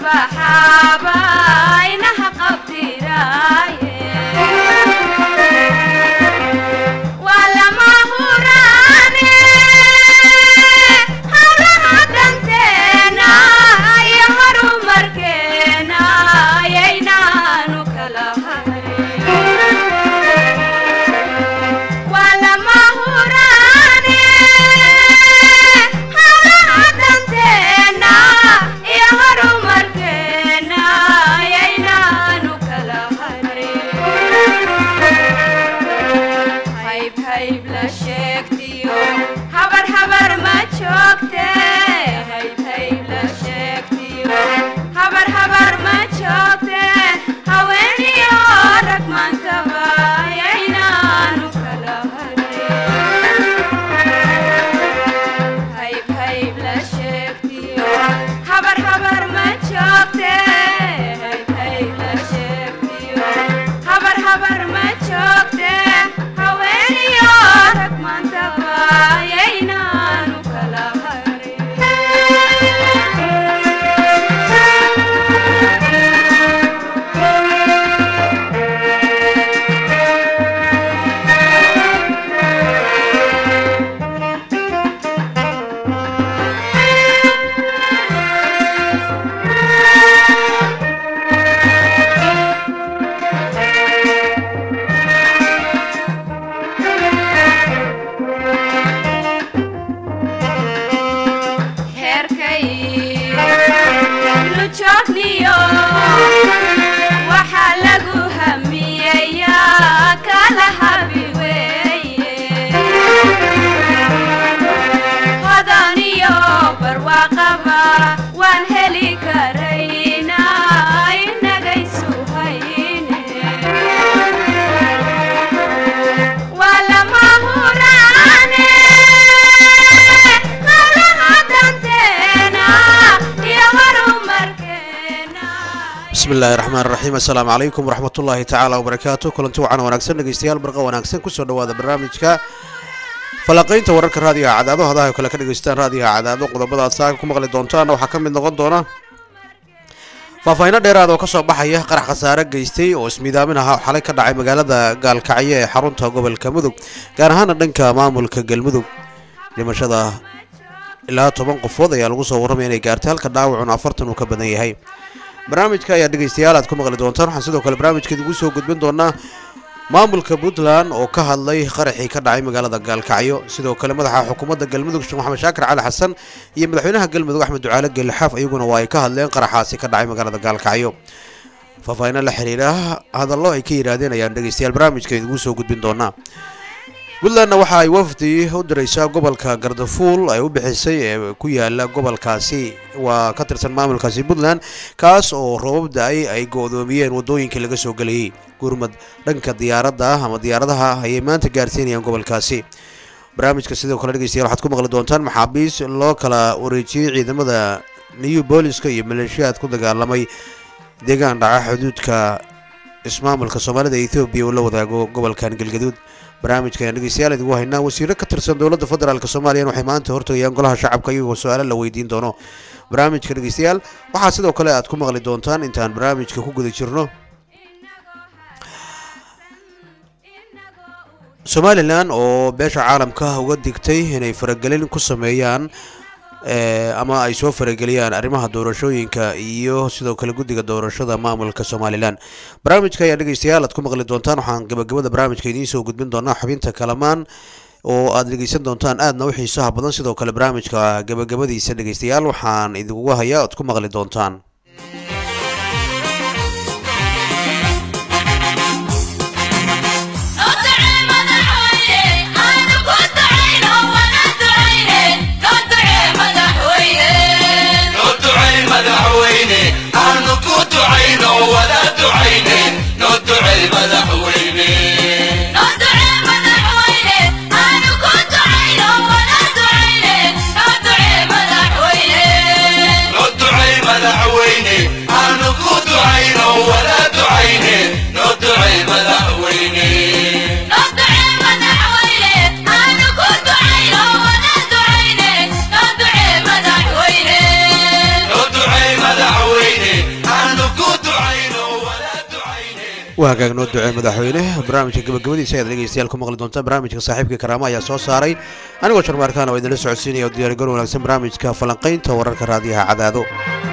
baxaaba inaha qabtiraaye waa lama huraane hawlaha danteena iyo horumarkeena ayaynaanu kala hayn waa lama huraane hawlaha danteena iyo horumarkeena ayaynaanu kala hayn hayb hayb la sheegtiyo habar habar ma joogte hayb hayb la sheegtiyo habar habar ma joogte haweeniyo rag maantaba ayaynaanu kala harin hayb hayb la sheegtiyo habar habar ma joogte hayb hayb la sheegtiyo habar habar ma joogte haweeniyo rag maantaba ayaynaanu kala heerkay nu joogniyo waxaa lagu hamiyeyaa kala habi weeye hodaniyo barwaaqaba waan heli karaynaa inagaysu hayne waa lama huraane hawlaha danteena iyo horumarkeena bismi illaahi raxmaan raxiim assalaamu calaykum waraxmatullaahi tacaala wabarakaatu kulanti wacan wanaagsan dhegeystayaal barqa wanaagsan kusoo dhawaada barnaamijka falanqaynta wararka raadiyaha cadaado hadaha kale ka dhegeystaan raadiyaha cadaado qodobada aad saaka ku maqli doontaana waxaa ka mid noqon doona faahfaahiino dheeraad oo kasoo baxaya qarax khasaare geystay oo ismiidaamin aha oo xalay ka dhacay magaalada gaalkacyo ee xarunta gobolka mudug gaar ahaana dhanka maamulka galmudug dhimashada ilaa toban qofood ayaa lagu soo warramaya inay gaartay halka dhaawacuna afartan uu ka badan yahay barnaamijka ayaa dhegeystayaal aad ku maqli doontaan waxaan sidoo kale barnaamijka idigu soo gudbin doonaa maamulka puntland oo ka hadlay qaraxii ka dhacay magaalada gaalkacyo sidoo kale madaxa xukuumadda galmudug sheekh maxamed shaakir cali xasan iyo madaxweynaha galmudug axmed ducaale geelixaaf iyaguna waa ay ka hadleen qaraxaasi ka dhacay magaalada gaalkacyo faahfaahiino la xiriira hadallo ay ka yidhaahdeen ayaan dhegeystayaal barnaamijka idigu soo gudbin doonaa puntlandna waxa ay wafdi u diraysaa gobolka gardafuul ay u bixisay ee ku yaala gobolkaasi waa ka tirsan maamulkaasi puntland kaas oo roobab da-ay ay go-doomiyeen wadooyinkii laga soo gelayay gurmad dhanka diyaaradda ah ama diyaaradaha ayay maanta gaarsiinayaan gobolkaasi barnaamijka sidoo kale dhegeystayaal waxaad ku maqli doontaan maxaabiis loo kala wareejiyey ciidamada new booliska iyo maleeshiyaad ku dagaalamay deegaan dhaca xuduudka ismaamulka soomaalida ee ethoobiya uu la wadaago gobolkan galgaduud barnaamijka ayaan dhegeystayaal idigu haynaa wasiiro ka tirsan dowladda federaalk soomaaliya waxay maanta hortagayaan golaha shacabka iyagoo su-aalo la weydiin doono barnaamijka dhegeystayaal waxaa sidoo kale aad ku maqli doontaan intaan barnaamijka ku guda jirno somalilan oo beesha caalamka uga digtay inay faragelin ku sameeyaan ama ay soo farageliyaan arrimaha doorashooyinka iyo sidoo kale guddiga doorashada maamulka somalilan barnaamijka ayaa dhegeystayaal aad ku maqli doontaan waxaan gabagabada barnaamijka idiin soo gudbin doonaa xubinta kalamaan oo aad dhegeysan doontaan aadna u xiisaha badan sidoo kale barnaamijka gabagabadiisa dhegeystayaal waxaan idinkuga hayaa oad ku maqli doontaan madaxweyne waa hagaag noo ducee madaxweyne barnaamijka gabagabadiisa ayaad dhegeystayaal ku maqli doontaan barnaamijka saaxiibkii karaama ayaa soo saaray anigoo sharmaarkaan oo idinla socodsiinaya oo diyaargar wanaagsan barnaamijka falanqaynta wararka raadiyaha cadaado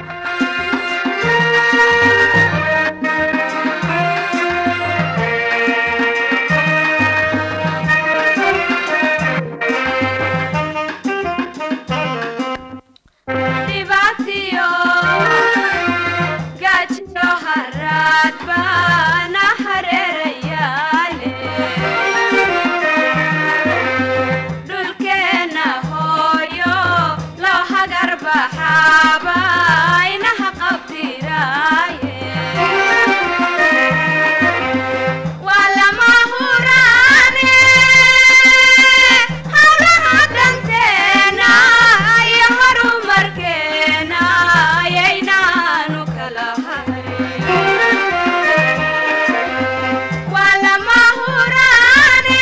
dhibaatiyo gaajiyo haraad baana hareerayaale dhulkeenna hooyo loo hagar baxaaba inaha qabtiraaye waa lama huraane hawlaha danteena iyo horumarkeena ayaynaanu kala hayn waa lama huraane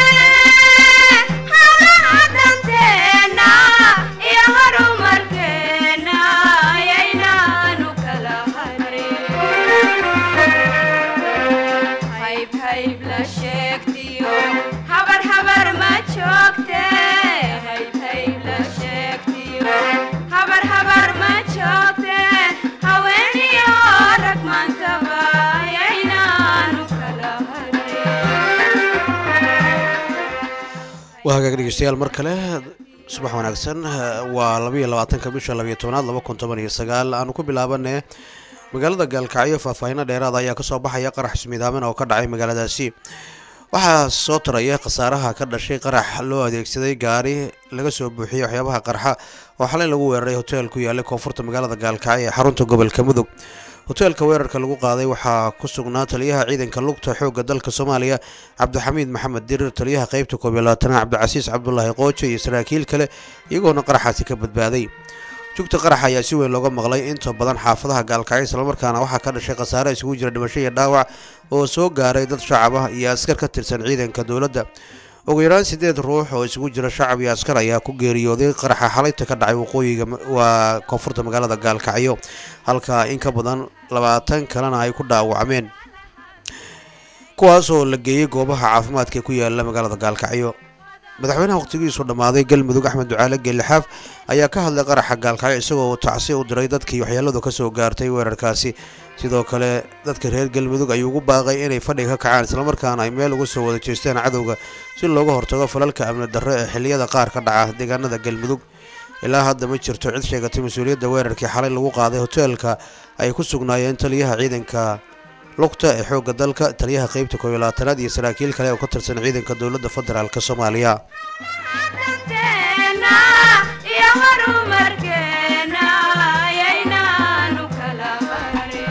hawlaha danteena iyo horumarkeena ayaynaanu kala hayn hayb hayb la sheegtiyo habar habar ma joogte hayb hayb la sheegtiyo habar habar ma joogte haweeniyo rag maantaba ayaynaanu kala hayn waa hagaag dhegeystayaal mar kale subax wanaagsan waa labayo labaatanka bisha labayo tobnaad laba kun toban iyo sagaal aanu ku bilaabane magaalada gaalkacyo faahfaahino dheeraada ayaa kasoo baxaya qarax ismiidaamin oo ka dhacay magaaladaasi waxaa soo taraya khasaaraha ka dhashay qarax loo adeegsaday gaari laga soo buuxiyey waxyaabaha qarxa oo xalay lagu weeraray hoteel ku yaallay koonfurta magaalada gaalkacyo ee xarunta gobolka mudug hoteelka weerarka lagu qaaday waxaa ku sugnaa taliyaha ciidanka lugta xoogga dalka soomaaliya cabdixamiid maxamed dirir taliyaha qeybta koob iyo labaatanaad cabdicasiis cabdulaahi qooje iyo saraakiil kale iyagoona qaraxaasi ka badbaaday jugta qaraxa ayaa si weyn looga maqlay inta badan xaafadaha gaalkacyo islamarkaana waxaa ka dhashay khasaare isugu jira dhimasho iyo dhaawac oo soo gaaray dad shacab ah iyo askar ka tirsan ciidanka dowladda ugu yaraan sideed ruux oo isugu jira shacab iyo askar ayaa ku geeriyooday qaraxa xalayta ka dhacay waqooyiga waa koonfurta magaalada gaalkacyo halka in ka badan labaatan kalena ay ku dhaawacmeen kuwaasoo la geeyey goobaha caafimaadka ee ku yaala magaalada gaalkacyo madaxweynaha waqtigiisu dhammaaday galmudug axmed ducaale geelixaaf ayaa ka hadlay qaraxa gaalkacyo isagoo tacsi u diray dadkii waxyeeladu ka soo gaartay weerarkaasi sidoo kale dadka reer galmudug ayuu ugu baaqay inay fadhiga ka kacaan islamarkaana ay meel uga soo wada jeestaan cadowga si looga hortago falalka amni darro ee xilliyada qaar ka dhaca deegaanada galmudug ilaa hadda ma jirto cid sheegatay mas-uuliyadda weerarkii xalay lagu qaaday hoteelka ay ku sugnaayeen taliyaha ciidanka lugta ee xoogga dalka taliyaha qeybta koob iyo labaatanaad iyo saraakiil kale oo ka tirsan ciidanka dowladda federaalk soomaaliya danteena iyo horumarkeena ayaynaanu kala hayn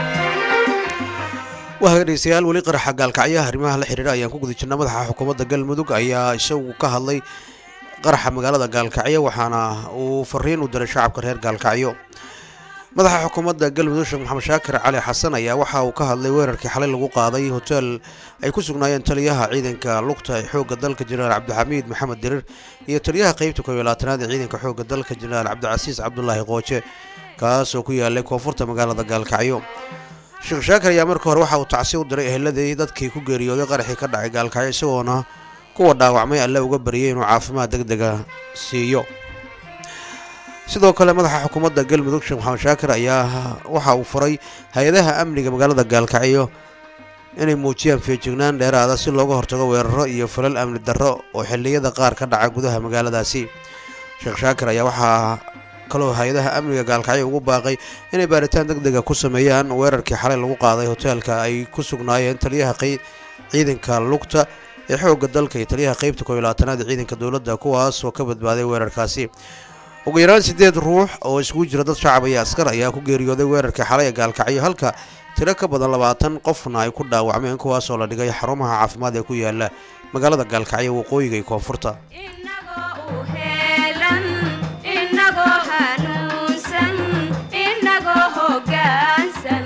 waa dhegeystayaal weli qaraxa gaalkacyaha arrimaha la xiriira ayaan ku guda jirna madaxa xukuumadda galmudug ayaa isagu ka hadlay qaraxa magaalada gaalkacyo waxaana uu fariin u diray shacabka reer gaalkacyo madaxa xukuumadda galmudug sheekh maxamed shaakir cali xasan ayaa waxa uu ka hadlay weerarkii xalay lagu qaaday hoteel ay ku sugnaayeen taliyaha ciidanka lugta ee xoogga dalka jenaraal cabdixamiid maxamed dirir iyo taliyaha qeybta koob iyo labaatanaad ee ciidanka xoogga dalka jenaraal cabdicasiis cabdulaahi qooje kaas oo ku yaalay koonfurta magaalada gaalkacyo sheekh shaakir ayaa marka hore waxa uu tacsi u diray eheladii dadkii ku geeriyooday qaraxii ka dhacay gaalkacyo isagoona kuwa dhaawacmay alle uga baryay inuu caafimaad deg dega siiyo sidoo kale madaxa xukuumadda galmudug sheekh maxamed shaakir ayaa waxa uu furay hay-adaha amniga magaalada gaalkacyo inay muujiyaan feejignaan dheeraada si looga hortago weeraro iyo falal amni darro oo xilliyada qaar ka dhaca gudaha magaaladaasi sheekh shaakir ayaa waxaa kaloo hay-adaha amniga gaalkacyo ugu baaqay inay baaritaan deg dega ku sameeyaan weerarkii xalay lagu qaaday hoteelka ay ku sugnaayeen taliyaha ciidanka lugta ee xoogga dalka iyo taliyaha qeybta koob iyo labaatanaad ee ciidanka dowladda kuwaas oo ka badbaaday weerarkaasi ugu yaraan sideed ruux oo isugu jira dad shacab iyo askar ayaa ku geeriyooday weerarkii xalay ee gaalkacyo halka tiro ka badan labaatan qofna ay ku dhaawacmeen kuwaasoo la dhigay xarumaha caafimaad ee ku yaala magaalada gaalkacyo waqooyiga iyo koonfurta inagoo u heelan inagoo hanuunsan inagoo hoggaansan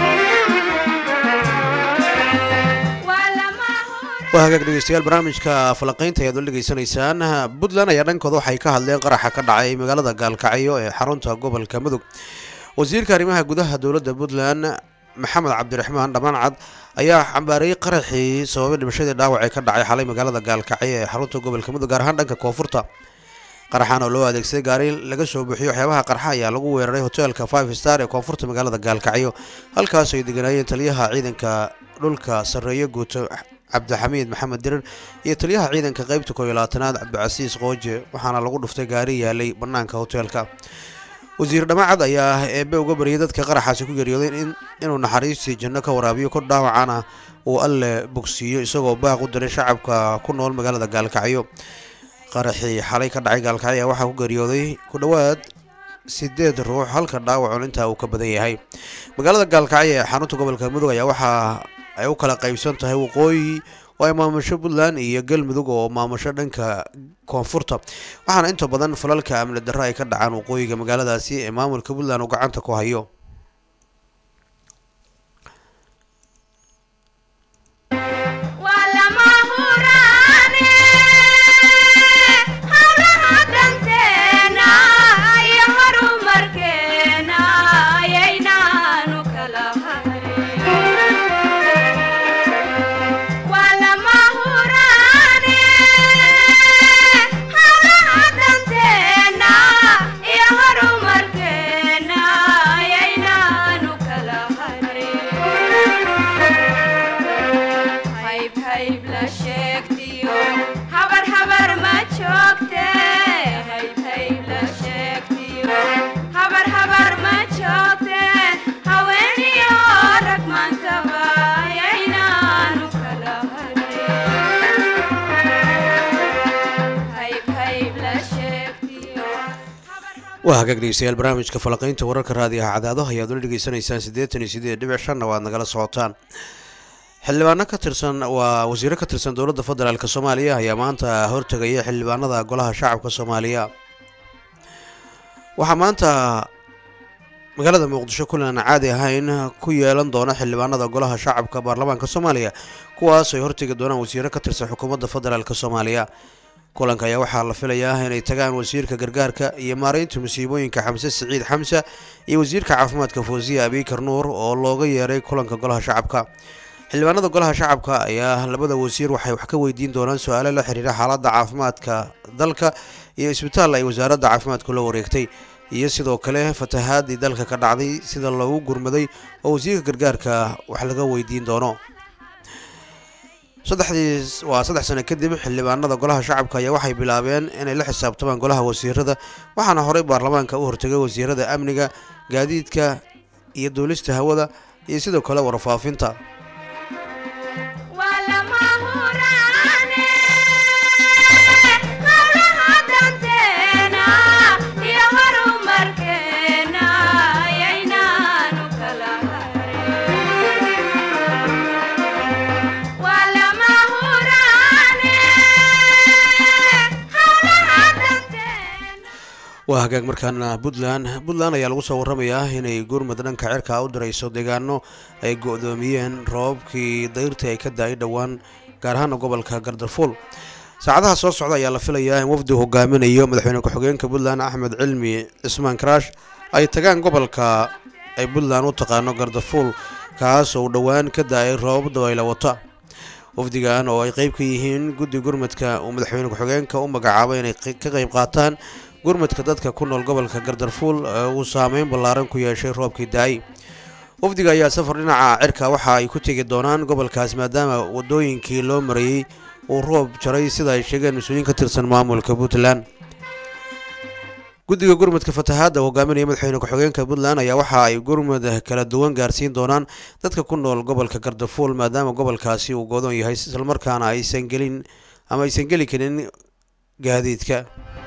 waa lama hura waa hagaag dhegeystayaal barnaamijka falanqaynta ayaad la dhegeysanaysaan puntland ayaa dhankooda waxay ka hadleen qaraxa ka dhacay magaalada gaalkacyo ee xarunta gobolka mudug wasiirka arrimaha gudaha dowladda puntland maxamed cabdiraxmaan dhamancad ayaa xambaareeyey qaraxii sababay dhimashadii dhaawac ee ka dhacay xalay magaalada gaalkacyo ee xarunta gobolka mudug gaar ahaan dhanka koonfurta qaraxan oo loo adeegsaday gaari laga soo buuxiyo waxyaabaha qarxa ayaa lagu weeraray hoteelka five star ee koonfurta magaalada gaalkacyo halkaas ay deganaayeen taliyaha ciidanka dhulka sarreeye guuto cabdixamiid maxamed dirir iyo taliyaha ciidanka qeybta koob iyo labaatanaad cabdicasiis qooje waxaana lagu dhuftay gaari yaalay bannaanka hoteelka wasiir dhamacad ayaa eebe uga baryay dadka qaraxaasi ku geeriyooday inuu naxariistii janno ka waraabiyo kor dhaawacana uu alle bogsiiyo isagoo baaq u diray shacabka ku nool magaalada gaalkacyo qaraxii xalay ka dhacay gaalkacyo ayaa waxaa ku geeriyooday ku dhowaad sideed ruux halka dhaawacun intaa uu ka badan yahay magaalada gaalkacyo ee xarunta gobolka mudug ayaa waxaa ay u kala qaybsan tahay waqooyi oo ay maamusho puntland iyo galmudug oo maamusho dhanka koonfurta waxaana inta badan falalka amni darro ay ka dhacaan waqooyiga magaaladaasi ee maamulka puntland uu gacanta ku hayo waa lama huraane hawlaha danteena iyo horumarkeena ayaynaanu kala hayn waa lama huraane hawlaha danteena iyo horumarkeena ayaynaanu kala hayn hayb hayb la sheegtiyo habar habar ma joogte hayb hayb la sheegtiyo habar habar ma joogte haweeniyo rag maantaba ayaynaanu kala hadin hayb hayb la sheegtiyo waa hagaag dhegeystayaal barnaamijka falaqaynta wararka raadiyaha cadaado ayaad ula dhegeysanaysaan siddeetan iyo sideed dhibic shanna waad nagala socotaan xildhibaano ka tirsan waa wasiiro ka tirsan dowladda federaalk soomaaliya ayaa maanta hortegaya xildhibaanada golaha shacabka soomaaliya waxaa maanta magaalada muqdisho kulan aan caadi ahayn ku yeelan doona xildhibaanada golaha shacabka baarlamaanka soomaaliya kuwaas ay hortegi doonaan wasiiro ka tirsan xukuumadda federaalk soomaaliya kulanka ayaa waxaa la filayaa inay tagaan wasiirka gargaarka iyo maareynta musiibooyinka xamse siciid xamse iyo wasiirka caafimaadka foosiya abikar nuur oo looga yeeray kulanka golaha shacabka xildhibaanada golaha shacabka ayaa labada wasiir waxay wax ka weydiin doonaan su-aalo la xiriira xaaladda caafimaadka dalka iyo isbitaal ay wasaaradda caafimaadku la wareegtay iyo sidoo kale fatahaadii dalka ka dhacday sida loogu gurmaday oo wasiirka gargaarka wax laga weydiin doono saddexdii waa saddex sano kadib xildhibaanada golaha shacabka ayaa waxay bilaabeen inay la xisaabtamaan golaha wasiirada waxaana horey baarlamaanka u hortegay wasiirada amniga gaadiidka iyo duulista hawada iyo sidoo kale warfaafinta waa lama huraane hawlaha danteena iyo horumarkeena ayaynaanu kala harin waa lama huraane hawlaha danteena waa hagaag markaana puntland puntland ayaa lagu soo waramayaa inay gurmud dhanka cirka u dirayso deegaano ay go-doomiyeen roobabkii dayrtii ay ka da-ay dhowaan gaar ahaana gobolka gardarfuul saacadaha soo socda ayaa la filayaa in wafdi hogaaminayo madaxweyne ku-xigeenka puntland axmed cilmi cismaan karaash ay tagaan gobolka ay puntland u taqaano gardarfuul kaas oo dhowaan ka da-ay roobab dabayla wata wafdigan oo ay qeyb ka yihiin guddi gurmadka uu madaxweyne ku-xigeenka u magacaabay inay qe- ka qeyb qaataan gurmadka dadka ku nool gobolka gardarfuul ee uu saameyn ballaaran ku yeeshay roobkii da-ay wafdiga ayaa safar dhinaca cirka waxa ay ku tegi doonaan gobolkaas maadaama wadooyinkii loo marayey uu roob jaray sida ay sheegeen mas-uuliyiin ka tirsan maamulka puntland guddiga gurmudka fatahaadda oo hogaaminaya madaxweyne ku-xigeenka puntland ayaa waxa ay gurmud kala duwan gaarsiin doonaan dadka ku nool gobolka gardafuul maadaama gobolkaasi uu godoon yahay islamarkaana aysan gelin ama aysan geli karin gaadiidka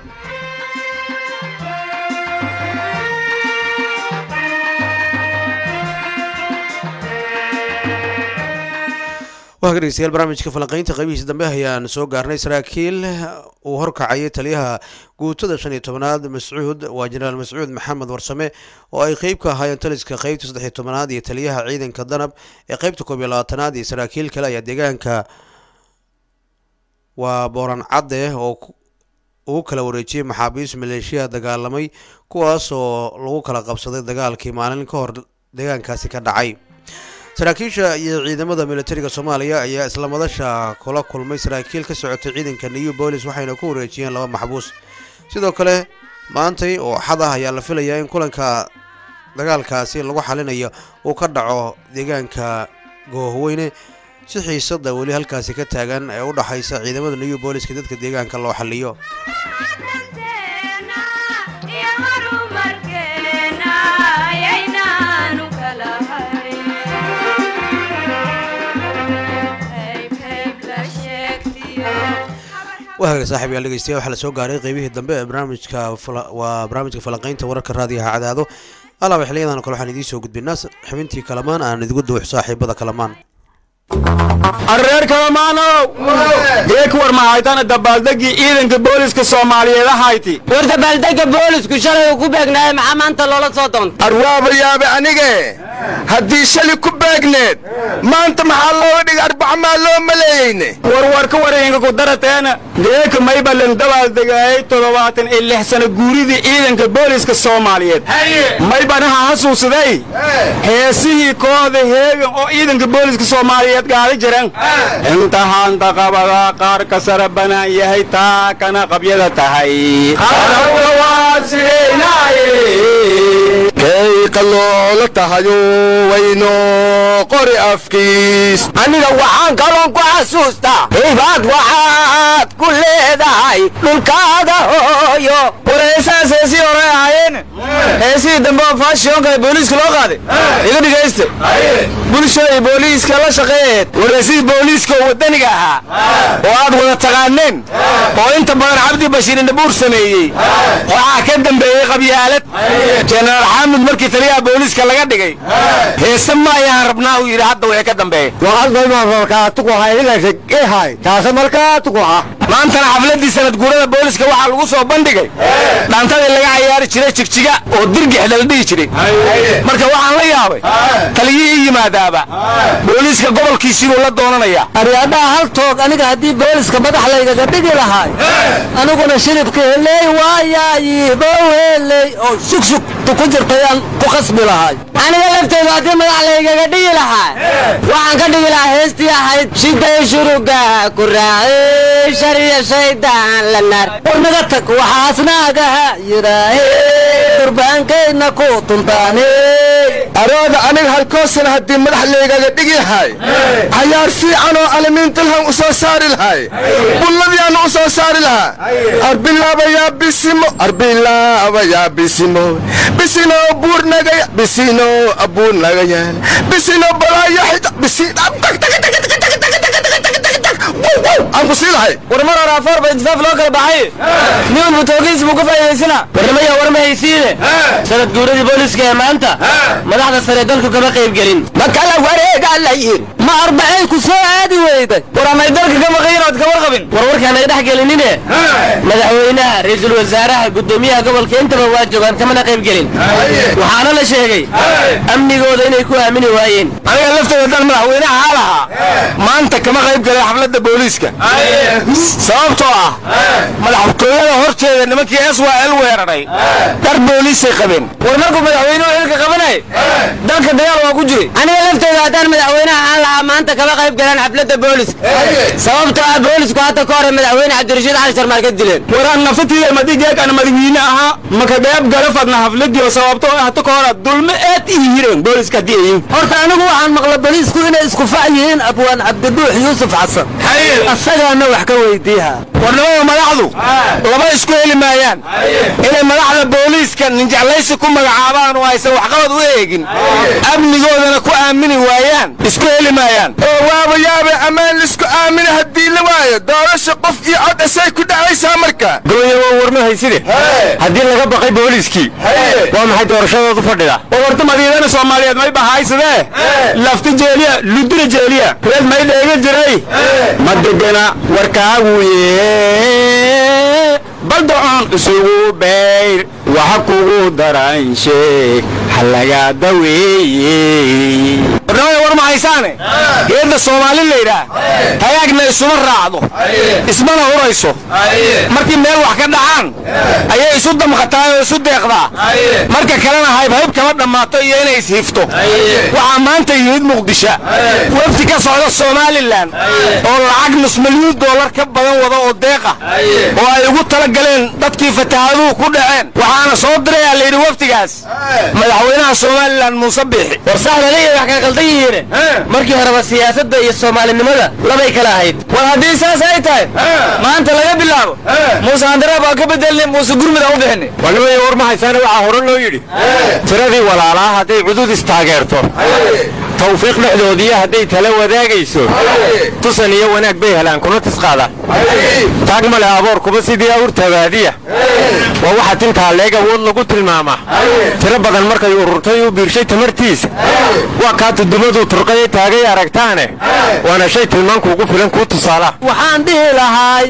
waa dhegeystayaal barnaamijka falanqeynta qaybihiisa dambe ayaan soo gaarnay saraakiil uu horkacayay taliyaha guutada shan iyo tobanaad mascuud waa jenaraal mascuud maxamed warsame oo ay qeyb ka ahaayeen taliska qeybta saddex iyo tobanaad iyo taliyaha ciidanka danab ee qeybta koob iyo labaatanaad iyo saraakiil kale ayaa deegaanka waa booran cadde oo ugu kala wareejiyey maxaabiis maleeshiya dagaalamay kuwaas oo lagu kala qabsaday dagaalkii maalin ka hor deegaankaasi ka dhacay saraakiisha iyo ciidamada militariga soomaaliya ayaa isla madasha kula kulmay saraakiil ka socotay ciidanka new bolis waxayna ku wareejiyeen laba maxbuus sidoo kale maantay oo xad ah ayaa la filayaa in kulanka dagaalkaasi lagu xalinayo uu ka dhaco deegaanka goohweyne si xiisada weli halkaasi ka taagan ee u dhaxaysa ciidamada new booliska dadka deegaanka loo xaliyo danteena iyo horumarkeena ayaynaanu kala hayn qayb qayb la sheegtiyo waaga saaxiib yaal dhegeystayaal waxaa la soo gaaray qeybihii dambe ee barnaamijka fala- waa barnaamijka falanqaynta wararka raadiyaha cadaado alaaba xiliyadan kale waxaan idiin soo gudbinaa xubintii kalamaan aan idigu duux saaxiibada kalamaan arreer kalamaanow geek war mahaytana dabaaldegii ciidanka booliska soomaaliyeed ahayti war dabaaldega boolisku shalay uu ku beegnaaye maxaa maanta loola soo doontay arwaaba yaabe anige haddii shali ku beegneed maanta maxaa looga dhigay arbaca maa loo maleeyeyne warwarka wareenka ku darateena geeka maybalan dabaaldegaayay toddobaatan iyo lix sano guuridii ciidanka booliska soomaaliyeed maybanaha hasuusaday heesihii kooxda heegan oo ciidanka booliska soomaaliyeed gaadi jiran intahaanta qabada qaar ka sara banaan yahay taa kana qabyada tahay kay qaloola tahayo wayno qori afkiis aniga waxaan kaloon ku xasuustaa hibaad waxaad ku leedahay dhulkaada hooyo war heesahaas heesihii hore ahaayeen heesihii dambe oo faashionka ee booliiska loo qaaday iga dhegaysta bulsho iyo booliiska la shaqeeyeed war heesihii booliiska oo waddaniga ahaa oo aad wada taqaaneen oo inta badan cabdi bashiir indhabuur sameeyey waxaa ka dambeeyey qabyaalad jenaraal xaamud markii taliyaha booliiska laga dhigay heese ma ayaan rabnaa uu yidhi hadda wixii ka dambeeya maantana xafladii sanad guurada booliska waxaa lagu soo bandhigay dhaantadii laga cayaari jiray jigjiga oo dirgixda la dhihi jiray marka waxaan la yaabay taliyihii yimaadaaba booliiska gobolkiisiibuu la doonanayaa aryaadhaha haltood aniga haddii booliska madax laygaga dhigi lahaay aniguna shiribka heley waayaayibo heley oo shugsug tu ku jirtayaan ku khasbi lahay aniga lafteydu haddii madax laygaga dhigi lahaa waxaan ka dhigi lahaa heestii ahayd shiday shuruga ku raacay shariya shaydaan la naar war naga tag waxaasnaagaha yidhaahe durbaankayna ku tuntaane arooda aniga halkoosana haddii madax laygaga dhigi lahay cayaar fiican oo alimiintalhan u soo saari lahay bulladiyaana u soo saari lahaa arbilaabayaa bisimo arbilaabayaa bisimo bisino buurnagaya bisino abuurnagayaan bisino balaayo xita bisi aan ku sii lahay war mar hore afoor ba intifaaf loo kala baxay nin walba toogiis buu ka faa'iidaysana warnimaya war ma haysiine sanad guuradii booliska ee maanta madaxda sare dalku kama qayb gelin ma kala wareegaa la yiri ma arbacay ku soo aadi weyday war amay dalka ka maqayin ood ka warqabin war warkaan naga dhex gelinine madaxweynaha ra-iisul wasaaraha guddoomiyaha gobolka intaba waa joogaan kamana qayb gelin waxaana la sheegay amnigooda inay ku aamini waayeen aniga lafteeda dan madaxweynaha haa lahaa maanta kama qayb galay xafladda booliiska sababtoo ah madaxtooyada horteeda nimankii s y l weeraray dhar booliisay qabeen war markuu madaxweynuhu xilka qabanay dalka dagaal waa ku jiray aniga lafteyda haddaan madaxweynaha aan lahaa maanta kama qayb galaan xafladda booliska sababtoo ah boolisku hadda ka hore madaxweyne cabdirashiid cali sharmaar ka dileen waraan nafatiida madigeekaan madaxweyne ahaa maka qayb gala fadna xafladii oo sababtoo ah hata ka hore dulme aad ii hireen booliska haddii ayin horta anigu waxaan maqla boliisku inay isku fac yihiin abwaan cabdibuux yuusuf xasan asagaana wax ka weydiiha warnimada madaxdu laba isku heli maayaan inay madaxda booliiska ninjeclaysi ku magacaabaan oo aysan waxqabad u eegin amnigoodana ku aamini waayaan isku heli maayaan oo waaba yaabe ammaan lisku aamina haddii la waayo doorasha qof iyo cod isay ku dhacaysaa marka goonyawo warma hayside haddii laga baqay booliiskii waa maxay doorashadoodu fadhida oo horta madiidana soomaaliyeed may bahaysadee lafta jeeliya ludura jeeliya reed may dheega jiray ma degana warkaaguye baldacoon isugu bayr waxa kugu daran sheeg halagaa daweeye barnaamij war ma haysaane geedda soomaali laydhaah hagaagna isuma raacdo ismana hurayso markii meel wax ka dhacaan ayay isu damqataa oo isu deeqdaa marka kalena haybhayb kama dhammaato iyo inay ishifto waxaa maanta yimid muqdisho wafdi ka socda somalilan oo lacag nus milyuun doolar ka badan wada oo deeqa oo ay ugu tala galeen dadkii fatahaaduhu ku dhaceen waxaana soo dirayaa layidhi wafdigaas madaxweynaha somalilan muuse biixi war saxdalaya wax kala qaldan yihiine markii horeba siyaasadda iyo soomaalinimada labay kala ahayd war haddii saas ay tahay maanta laga bilaabo muuse handaraab aan ka bedelnay muuse gurmud aan u bixinay walnimaya war ma haysaane waxaa hore loo yidhi tiradii walaalaa hadday cudud istaageerto tawfiiq dhexdoodiiyo hadday tala wadaagayso tusan iyo wanaag bay helaan kuna tisqaadaan taag ma leh aboor kuba sidii awr tabaadiya waa waxa tintaa leeg awood lagu tilmaamaa tiro badan markay ururtay u biirshay tamartiisa waa kaa tudumaduu turqaye taagay aragtaane waana shay tilmaankuugu filan kuu tusaala waxaan dhihi lahaay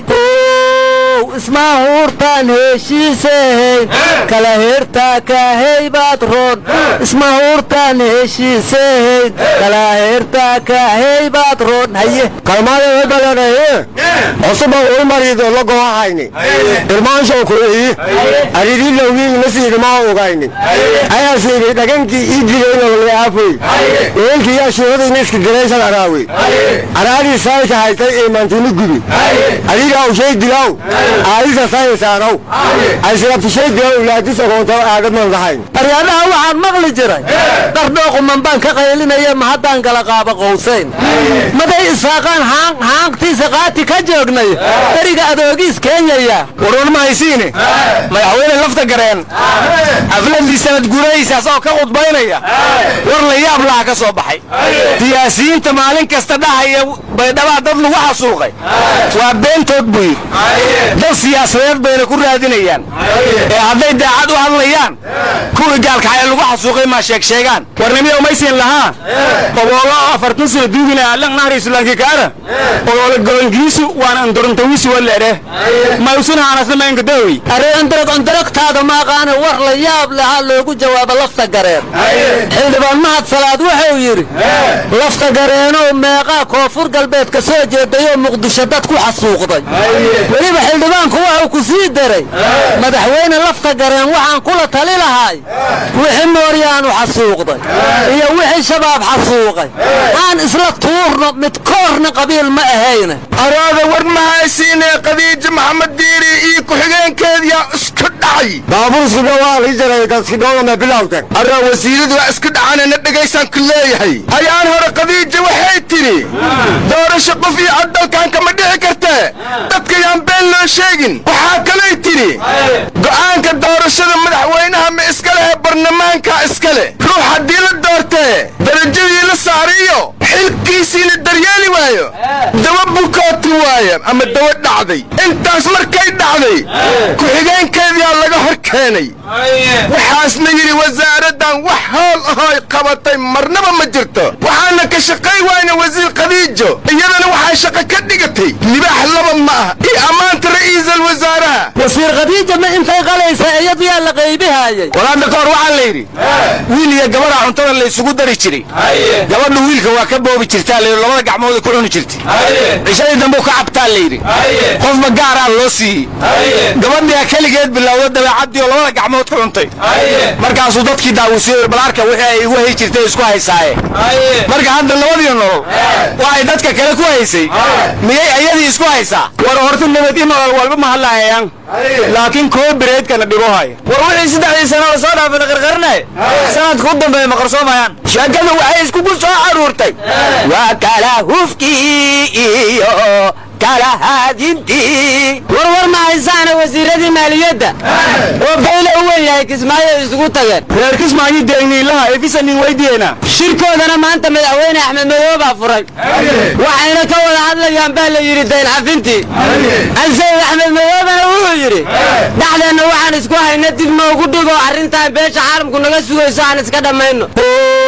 ismaa huurtaan heshiisehayn kala heertaa kaahey baad roon isma huurtaan heshiisehayn kala heertaa kaahey baad roon haye kalmaada balanaye cusuba uu marido la go'ahayni irmaanshow kuleeyi aridii lowgii nasiidima ogayni ayaasiibi dhagankii ii dilaynololeaafey ehelkii ashuuradayna iska diraysan araawe araadii saayka haytay ee maantini gubi adiga ushay dilaw aadisa saysaanow aysirabtishay dilaw laadis ogoontaw aadadman lahayn aryaadaha waxaan maqli jiray qardhooquman baan ka qaylinaya ma haddaan kala qaaba qowsayn maday isaaqaan haanqtiisa qaati ka joognay beriga adoogiis keenyaya warwar ma haysiine madaxweyne lafta gareen xafladii sanad guurahaysaas oo ka khudbaynaya war la yaab laha ka soo baxay siyaasiyiinta maalin kasta dhahaya baydhabaa dad lagu xasuuqay waa beentood buu yidhi dad siyaasadeed bayna ku raadinayaan ee hadday daacad u hadlayaan kuwii gaalkaxay lagu xasuuqay maa sheegsheegaan warnimiya umaysiin lahaa oboolo afartan sano duugina allan nahri islaanki kaara oboolo golongiisu waan andorontawiisi waleere mayusun haanasna maengadawi aree andarag andaragtaada maaqaane war la yaab lahaa loogu jawaabo lafta gareen xildhibaan mahad salaad wuxuu yidhi lafta gareenow meeqaa koonfur galbeed ka soo jeedayoo muqdisho dad ku xasuuqday weliba xildhibaanku wuxuu ku sii daray madaxweyne lafta gareen waxaan kula tali lahay wixii mooryaanu xasuuqday iyo wixii shabaab xasuuqay aan isla tuurno mid koorna qabiil ma ahayne araada war ma haysiine qadiija maxamed diiri iyo ku-xigeenkeediyaa isku dhacay baabuurskidho waa lii jaray dadskidhoodama bilowden arraa wasiiradu waa isku dhacanana dhegaysaan ku leeyahay ayaan hore qadiija waxay tidhi doorasho qof iyo cod dalkan kama dhici kartee dadka yaan been loo sheegin waxaa kalay tidhi go'aanka doorashada madaxweynaha ma iska lehe barlamaanka iska leh ruux haddii la doortee darajadii la saariyo xilkiisiina daryeeli waayo dawa bukooti waaye ama dawa dhacday intaas markay dhacday ku-xigeenkeediyaa laga hor keenay waxaasna yidhi wasaaraddan wax hool ahooy qabatay marnaba ma jirto waxaana ka shaqay wayna wasiir khadiijo iyadana waxay shaqo ka dhigatay libaax laba ma ah iyo ammaanta ra'iisal wasaaraha wasiir khadiija ma intay qalaysa iyadu yaa la qaybihaayay walaadda ka hor waxaa la yidhi wiil iyo gabadha cuntada la isugu dari jiray gabadha wiilka waa ka boobi jirtaa layidhi labada gacmooda ku cuni jirtay cishadii dambe ka cabtaa layidhi qofba gaaraa loo siiyey gabadhiyaa keligeed bilowda dabeecaddii oo labada gacmood ku cuntay markaasuu dadkii daawisiyo balaarka wixii ay igu hay jirtay isku haysaaye marka hadda labadii nolol waxay dadka kale ku haysay miyay ayadii isku haysaa war horta nabad i nolol walba ma hadlaayaan laakiin koo bireedkana dhibo haya war wixii saddexdii sano la soo dhaafay la qarqarinaye sanadka u dambeeya ma qarsoomayaan sheekada waxay iskugu soo caruurtay waa kala hufkii iyo kala haadintii warwar ma haysaana wasiiradii maaliyadda oo bayle u wen yahay kismaayo isugu tageen reer kismaayo deegniilaha efisanin weydiyeena shirkoodana maanta madaxweyne axmed madoobe baa furay waxayna ka wada hadlayaan baa la yidhi dayn xafintii alsayid axmed madoobena wuxuu yidhi dhexdeenna waxaan isku hayna dib noogu dhigo arrintan beesha caalamku naga sugayso aan iska dhammayno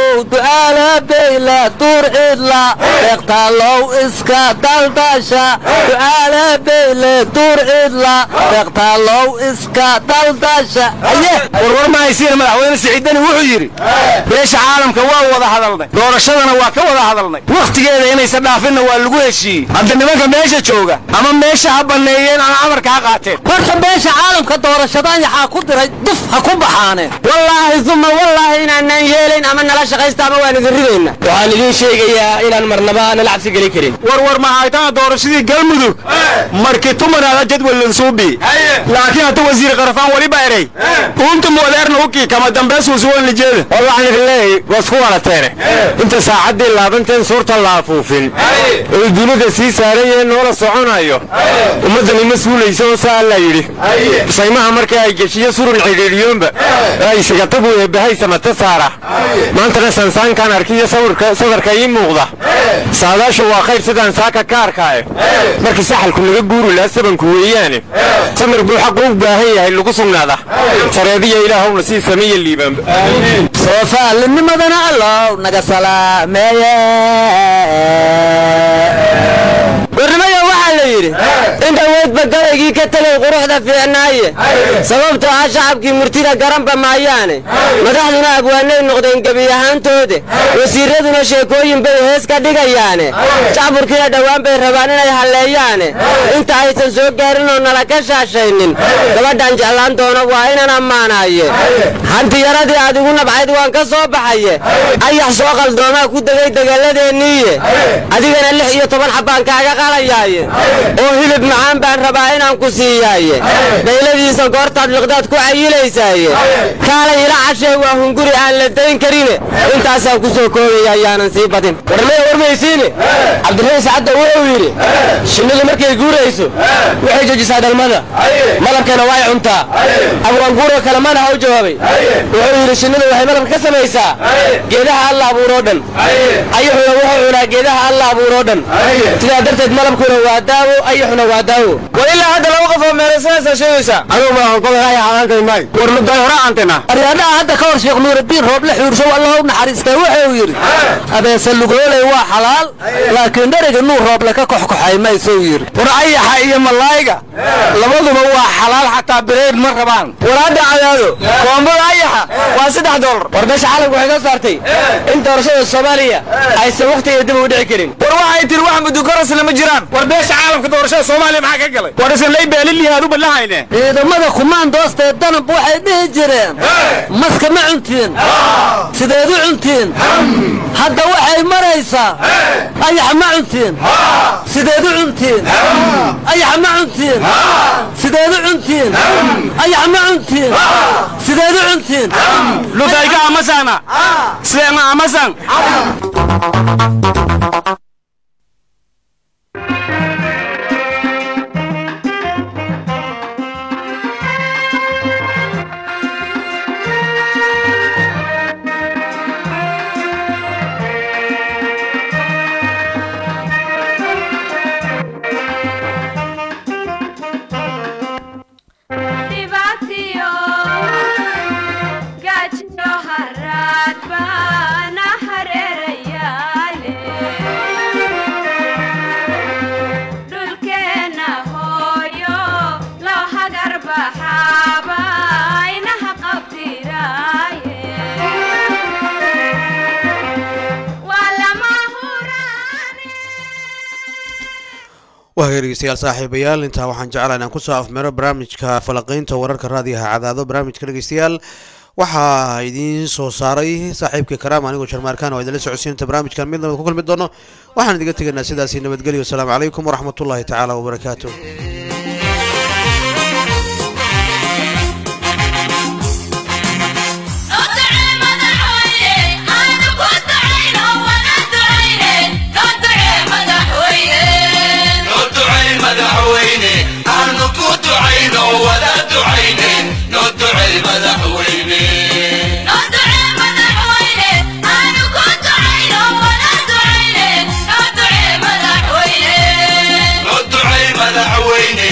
du'aala beyla duur cidla deeqtaalow iska daldasha du'aala beyle duur cidla deeqtaalow iska daldasha aye warwar ma haysiina madaxweyne siciidani wuxuu yidhi beesha caalamka waa wada hadalnay doorashadana waa ka wada hadalnay wakhtigeeda inaysan dhaafinna waa lagu heshiiyey hadda nimanka meesha jooga ama meesha ha banneeyeen ama amarka ha qaateen horta beesha caalamka doorashadan yaxaa ku diray duf ha ku baxaaneen wallaahi uma wallaahi inaanaan yeelayn ama nala shaqaysta ama waan idin ridayna waxaan idiin sheegayaa inaan marnaba nala cabsi geli karin warwar mahaytana doorashadii galmudug markii tumanaada jadwalin suubi laakiin hata wasiir qarafaan weliba erey uunta moodeerna ukii kama dambeys wasuwan lijeeda war waxaan idin leeyahay wasku walateene inta saacaddii laabanteen suurta la afuufin oy dunida sii saaran yaheen noola soconayo ummaddani ma suulaysa oo saa alla yidhi saymaha marka ay geshiyo surun cidhiidhiyoonba ay sigatabu eebbahay mata saara maantana sansaankaan arkiyo sawirka sadarka ii muuqda saadaashu waa khayr sidaan saaka ka arkaaye markii saxalku naga guuri lahaa sabanku weeyaane samir buu xaqu u baahan yahay lagu sugnaada sareediya ilaahowna sii sameeya liibaanba soofaalinimadana allow naga salaameeye warnimayo waxaa la yidhi inta weydba galaygii ka tegay quruxda fiicnaaye sababtoo ah shacabkii murtida garanba maayaane madaxduna abwaanay noqdeen gebi ahaantoode wasiiraduna sheekooyin bay hees ka dhigayaane jacburkiina dhowaan bay rabaan inay halleeyaane inta aysan soo gaarin oo nala ka shaashaynin gabadhan jeclaan doono waa inaan ammaanaaye hantiyaradii aad igu nabcayd waan ka soo baxaye ayax soo qaldoomaa ku degay degalladeeniiye adigana lix iyo toban xabbaan kaaga qalayaaye oo hilib macaan baan rabaa inaan ku siiyaaye dayladiisa goortaad liqdaad ku cayilaysaaye kaalay ila cashee waa hunguri aan la dayn karine intaasaan ku soo koogaya ayaanan sii badin warmaya warmaysiine cabdiraxiin sacadda wuxuu yidhi shinnidu markay guurayso waxay jojisaa dhalmada malabkana way cuntaa abwaanguuro kale mana ha u jawaabay wuxuu yidhi shinnidu waxay malabka ka samaysaa geedaha alla abuuroo dhan ayuxuna wuxuu cunaa geedaha alla abuuroo dhan sidaa darteed malabkuna waa daawo ayuxuna waa daawo war ilaa hadda laba qof oo meeraysanaysaa sheegaysaa anugu ma qodaya xalaantay may war muday hore aantena aryaadaha hadda ka hor sheekh nuurudiin rooble xuurshow allah u naxariistay wuxuu yidhi abeese lugooley waa xalaal laakiin dheriga nuur rooble ka koxkoxay maysuu yidhi war ayaxa iyo malaayiga labaduba waa xalaal xataa bireed ma rabaan war hadda cadaado koombada ayaxa waa saddex doolar war meesha caalamku waxay soo saartay in doorashada soomaaliya aysan wakhtigeeda dib u dhici karin war waxay tiri wax mudukorasna ma jiraan war beesha caalamka doorashada soomaaliya maxaa ka galay war isan lay beelilihi aad u ballahayne ciidamada kumaandoostee danab waxay dhihi jireen maska ma cuntiin sideed u cuntiin hadda waxay maraysaa ayax ma cuntiin sideed u cuntiin ayax ma cuntiin sideed u cuntiin ayax ma cuntiin sideed u cuntiin lutayka amasana sideenna amasan dhibaatiyo gaajiyo haraad baana hareerayaale dhulkeenna hooyo loo hagar baxaaba inaha qabtiraaye waa lama huraane waa hagaag dhegeystayaal saaxiibayaal intaa waxaan jeclaa inaan kusoo afmero barnaamijka falaqeynta wararka raadiyaha cadaado barnaamijka dhegeystayaal waxaa idiin soo saaray saaxiibkii karaam anigoo jarmaarkaan oo idinla socodsiinta barnaamijkan mid nabad ku kulmi doono waxaan idiga tegaynaa sidaasi nabadgelyo wasalaamu calaykum waraxmatullaahi tacaala wabarakaatu madaxweyne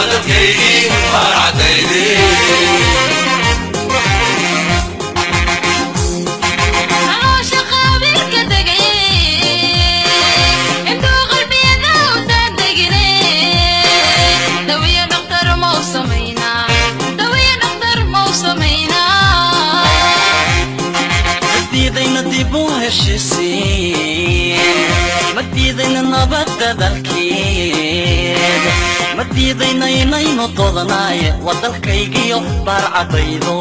caloosha qaabilka degay intuu qalbiyada u daadegine dawiya dhaktar mau samaynaa dawiya dhaktar mau samaynaa madiidayna dib u heshisiin madiidayna nabadda dalkeed madiidayna inaynu dodanaaye waa dalkaygiyo baarcadaydo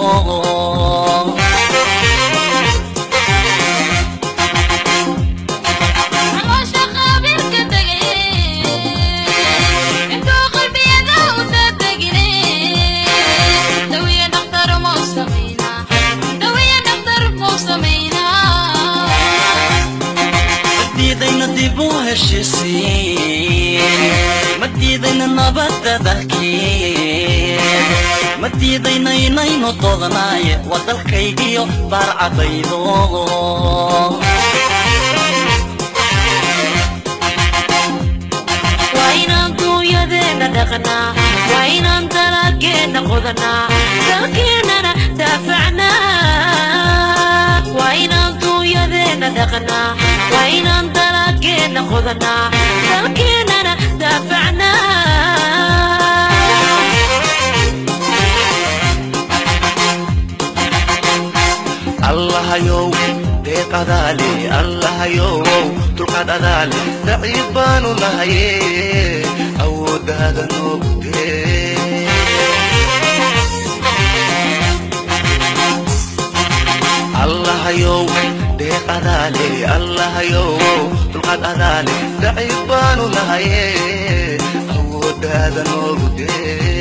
caloosha qaabilka degay intuu qalbiyada u daadegine dawiya dhaktar mau samaynaa dawiya dhaktar mau samaynaa madiidayna dib u heshisiin madiidayna nabadda dalkeed madiidayna inaynu dodanaaye waa dalkaygiyo baarcadaydo waa inaan duunyadeenna dhaqnaa waa inaan dalageenna qodanaa dalkeennana daafacnaa waa inaan duunyadeenna dhaqnaa waa inaan dalageenna qodanaa dalkeennana daafacnaa allahayow deeq adaale allahayow dulqaad adaale daciif baanu nahaye awooddaada noogu dee allahayow deeq adaale allahayow dulqaad adaale daciif baanu nahaye awooddaada noogu dee